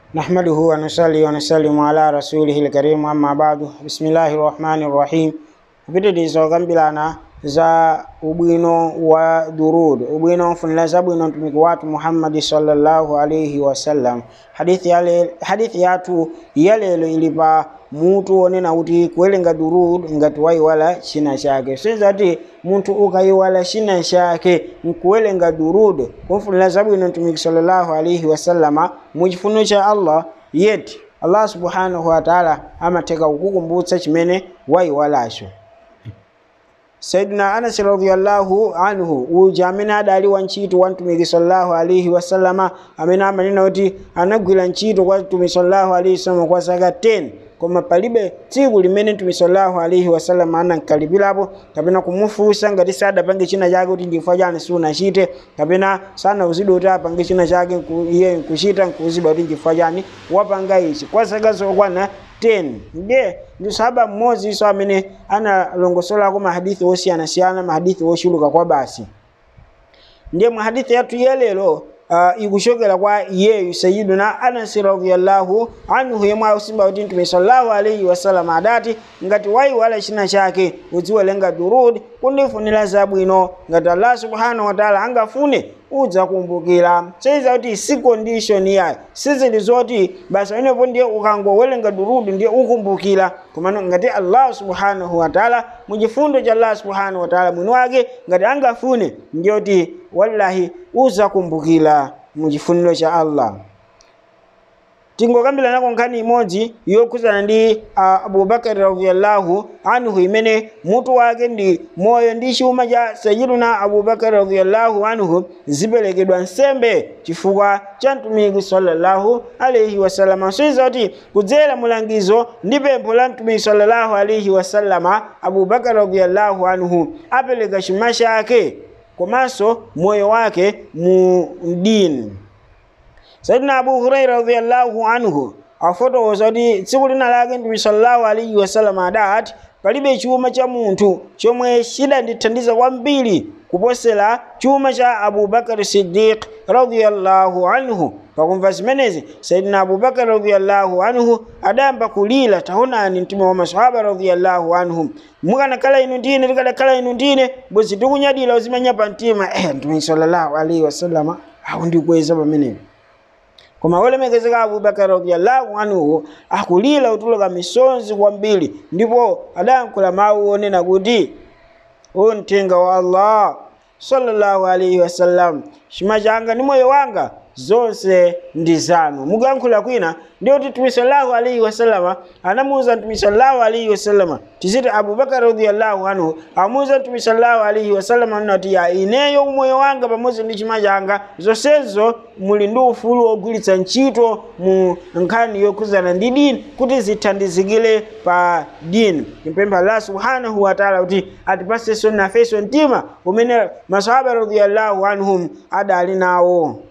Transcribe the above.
نحمده ونصلي ونسلم على رسوله الكريم أما بعد بسم الله الرحمن الرحيم kupitiriza kambirana za ubwino wa durud ubwino mfunira zabwino mtumiki watu muhammadi sallallahu alaihi wasallam hadithi, yale, hadithi yathu yalelo ili pa mutu onena kuti kuwerenga durud ngati wayiwala china chake senzati munthu ukayiwala china chake nkuwerenga durud kumfunira zabwino mtumiki sallallahu alaihi wasallama muchifuniro cha allah yeti allah subhanahu wataala amatheka kukukumbutsa chimene wayiwalacho saidina anas radiallahu anhu uja amene adali wantchito wa mtumiki sallallahu alaihi wasallama amene amanena kuti anagwira ntchito kwa mtumiki sallallahu alaihi wasallama kwa zaka 10 koma palibe tsiku limene mtumiki sallallahu alaihi wasallama anankalipirapo kapena kumufunsa ngati sadapange china chake kuti ndifukwa chani siunachite kapena sanauzidwe kuti apange china chake iye nkuchita nkuuzidwa kuti ndifukwa chani wapanga ichi kwa zaka zokwana 10 ndiye ndi sahaba mmodzi iso amene analongosolako mahadithi osiyanasiyana mahadithi oshuluka kwa basi ndiye mahadithi yathu yelelo uh, ikuchokera kwa iyeyu sayiduna anasi radiallahu anhu yemwe akusimba kuti mtume sallallahu alaihi wasallam adati ngati wayiwala china chake udziwelenga durud kundifunira zabwino ngati allah subhanahu wataala angafune udzakumbukira seiza kuti si condition yayo sizili zoti basi pamenepo ndiye ukangowerenga durudu ndiye ukumbukira komano ngati allah subhanahu wataala muchifundo cha allah subhanahu wataala mwini wake ngati angafune ndiye kuti wallahi udzakumbukira muchifuniro cha allah tingokambira nako nkhani imodzi yokhuzana ndi uh, abubakari radiallahu anhu imene mutu wake ndi moyo ndi chuma cha sayiduna abubakari radiallahu anhu ziperekedwa nsembe chifukwa cha mtumiki sallallahu alaihi wasallama soiza kuti kudzera mulangizo ndi pempho la mtumiki sallallahu alaihi wasallama abubakari radiallahu anhu apereka chuma chake komanso moyo wake mu dini sayidina abu huraira radiallahu anhu afotokoza kuti tsiku lina lake mtume sallallahu alaihi wasallam adati palibe chuma cha munthu chomwe chidandithandiza kwambiri kuposera chuma cha abubakari siddiq radiallahu anhu pakumva zimenezi sayidina abubakari radiallahu anhu adayamba kulira taonani mtume wa masahaba radiallahu anhu mukanakhala inu ndine tikadakhala inu ndine bwezi tikunyadira uzimanya pa mtima eh mtume sallallahu alaihi wasallama akundikweza pamenepo koma wolemekezeka abubakar radiallahu anhu akulira utuluka misonzi kwambiri ndipo adayankhula mawu onena kuti o mthenga wa allah sallallahu alaihi wasallam chuma changa ndi moyo wanga zonse ndi zanu mukuyankhula kwina ndiye kuti mtume sallallahu alaihi wasallama anamuwuza mtume sallallahu alaihi wasallama tiziti abubakar radiallahu anhu amuwuza mtume sallallahu alaihi wasallama nati ya ineyo umoyo wanga pamodzi ndi chuma changa zonsezo muli ndi ufulu wogwiritsa ntchito mu nkhani yokhuzana ndi dini kuti zithandizikire pa dini timpempha allah subhanahu wataala kuti atipasenso nafenso mtima umene masahaba radiallahu anhum adali nawo